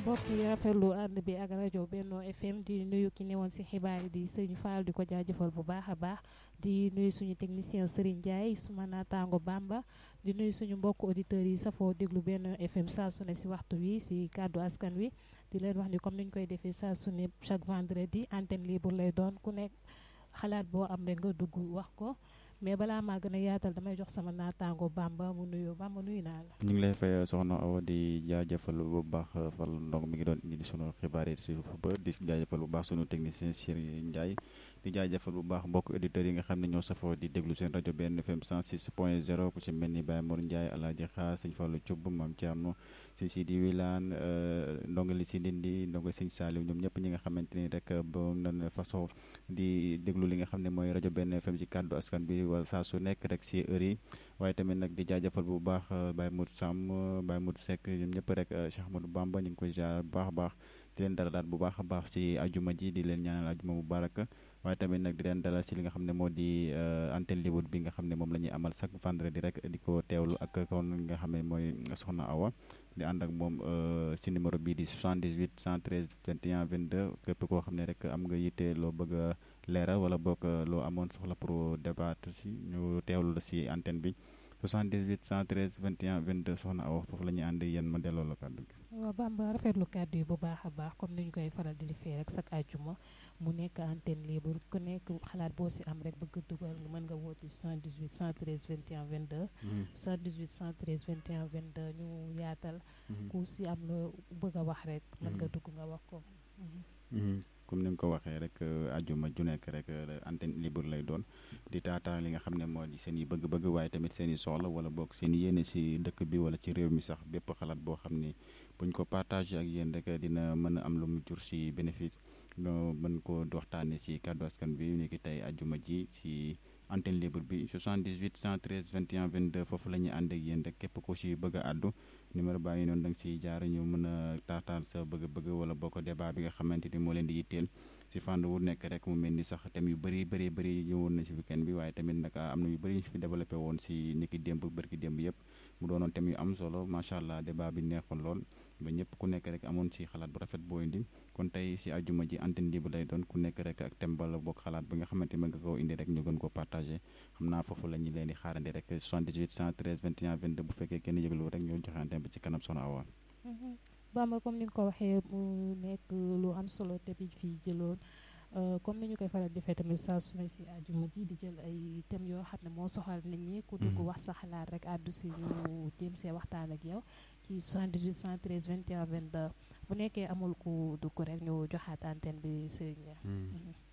mbokk yi rafetlu ànd bi ak rajo Benno FM di nuyu ki newoon si xibaar yi di sëñ Fall di ko jaajëfal bu baax a baax di nuyu suñu technicien Serigne Ndiaye suma naataango Bamba di nuyu suñu mbokk auditeurs yi safoo déglu Benno FM saa su ne si waxtu wi si kàddu askan wi di leen wax ni comme niñ koy defee saa su ne chaque vendredi antenne libre lay doon ku nekk xalaat boo am rek nga dugg wax ko mais balaa maa gën a yaatal damay jox sama naataango Bamba mu nuyu Bamba nuyu naa la. ñu ngi lay fay soxna Awa di jaajëfal bu baax fal ndong mi ngi doon indi sunu xibaar yi si ba di jaajëfal bu baax sunu technicien Serigne Ndiaye di jaajëfal bu baax mbokk auditeurs yi nga xam ne ñoo safoo di déglu seen rajo benn FM 106 point 0 ku ci mel ni Baye Mor Ndiaye Alaaji Xaar sëñ Fallou Thioub Mame Thierno sëñ Sidi Wilane ndongali si Ndindi ndongali sëñ Saliou ñoom ñëpp ñi nga xamante ni rek ba nan façon di déglu li nga xam ne mooy rajo benn FM ci kàddu askan bi wala saa su nekk rek si heure yi waaye tamit nag di jaajëfal bu baax Baye Modou Sam Baye Modou Seck ñoom ñëpp rek Cheikh Ahmadou Bamba ñu ngi koy jaar bu baax a baax di leen dalalaat bu baax a baax si ajuma ji di leen ñaanal ajuma bu baraka waaye tamit nag di leen dalal si li nga xam ne moo di antenne libre bi nga xam ne moom la ñuy amal chaque vendredi rek di ko teewlu ak kon nga xam ne mooy soxna Awa di ànd ak moom si numéro bii di 78 113 21 22 képp koo xam ne rek am nga yitte loo bëgg a leeral wala boog loo amoon soxla pour débattre si ñu teewlu la si antenne bi 78 113 21 22 soxna Awa foofu la ñuy ànd yéen ma delloo la kàddu gi. waaw Bamba rafetlu kàddu yi bu baax a baax comme ni ñu koy faral di defee rek chaque àjjuma mu nekk antenne libre ku nekk xalaat boo si am rek bëgg dugal mën nga woote 78 113 21 22. 78 113 21 22 ñu yaatal. ku si am la bëgg a wax rek. mën nga dugg nga wax ko. comme ni nga ko waxee rek ajuma ju nekk rek antenne libre lay doon di taataan li nga xam ne moo di seen i bëgg-bëgg waaye tamit seen i soxla wala boog seen i yéene si dëkk bi wala ci réew mi sax bépp xalaat boo xam ni buñ ko partagé ak yéen rek dina mën a am lu mu jur si bénéfice nga mën ko waxtaanee si kàddu askan bi ni ki tey ajuma ji si antenne libre bi 78 113 21 22 foofu la ñuy ànd ak yéen rek képp ko si bëgg a àddu numéro baa ngi noonu da nga siy jaar ñu mën a taataan sa bëgg-bëgg wala boo ko débat bi nga xamante ni moo leen di yitteel si fànn wu nekk rek mu mel ni sax thème yu bëri bëri bëri ñëwoon na si weekend bi waaye tamit nag am na yu bëri ñu fi développé woon si niki démb bërki démb yëpp mu doonoon thème yu am solo macha allah débat bi neexoon lool ba ñëpp ku nekk rek amoon si xalaat bu rafet boo indi kon tey si àjjuma ji antenne libre lay doon ku nekk rek ak thème bala boog xalaat bi nga xamante ni nga koo indi rek ñu gën koo partagé xam naa foofu la ñu leen di xaarandi rek 78 113 21 22 bu fekkee kenn yëglu rek ñoo joxe antenne bi ci kanam soxna Awa Bamba comme ni nga ko waxee mu nekk lu am solo te bi fii jëloon comme ni ñu koy faral defee tamit saa su ne si àjjuma ji di jël ay thèmes yoo xam ne moo soxal nit ñi ku dugg wax sa xalaat rek àddu si ñu jéem see waxtaan ak yow ci 78 113 21 22 bu nekkee amul ku dugg rek ñu joxaat antenne bi Serigne